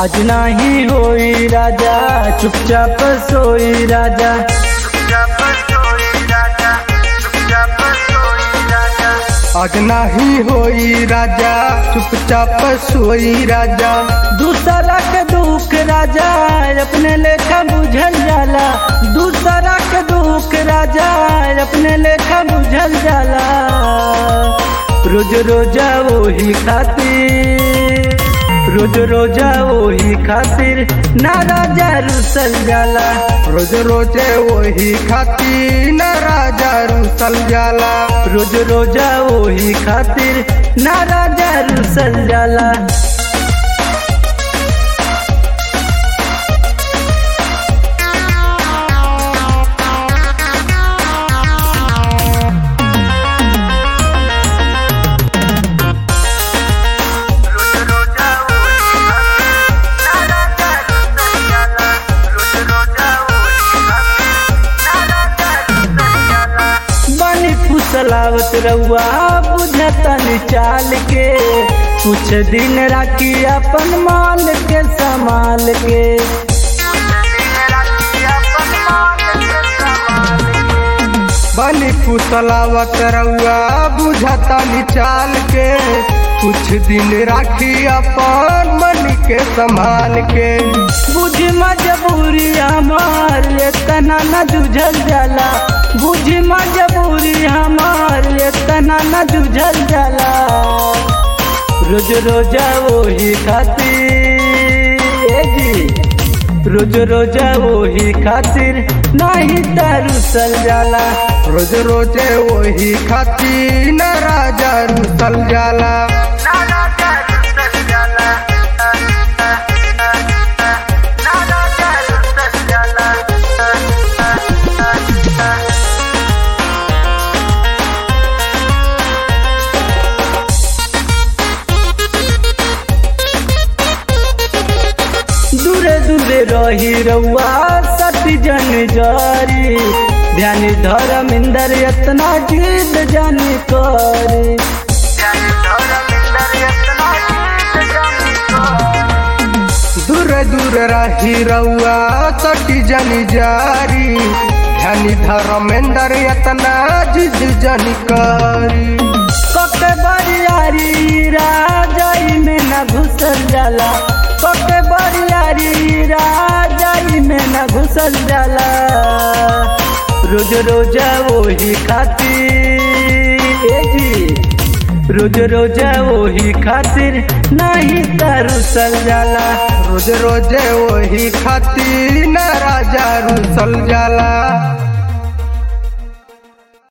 आज नाही होई राजा चुपचाप सोई राजा आज नाही होई राजा चुपचाप सोई राजा दूसरा के दुख राजा अपने लेखा बुझल जाला दूसरा के दुख राजा अपने लेखा बुझल जाला रोज रोजा वही खातिर रोज रोजा वही खातिर ना राजा रुसल जाला रोज रोजे वही खाती न राजा रुसल जाला रोज रोजा वही खातिर ना राजा रुसल जाला बनी फुसलावत रउआ बुझतन चाल के कुछ दिन राखी अपन मान के संभाल के बनी पुतलावत रउआ बुझता निचाल के कुछ दिन राखी अपन मन के संभाल के बुझ मजबूरी हमार इतना न जुझल जाला बुझ मजबूरी हमार इतना न जुझल जाला रोज रोजा वही खातिर ए जी रोज रोजा वही खातिर नहीं तरुसल जाला रोज रोजे वही खाती न राजा रुसल जाला दूरे दूरे रही रउआ सती जन जारी ध्यान धर्मिंदर इतना जिद जन करी दूर दूर रही रउआ तटी जनी जारी ध्यानी धर्मेंद्र यतना जिद जनी करी कके बरियारी राजाई में न घुसल जाला कके बरियारी राजाई में न घुसल जाला रोज रोजा वही खातिर ए जी रोज रोजा वही खातिर नहीं तरुसल जाला रोज रोजे वही खाती न राजा रुसल जाला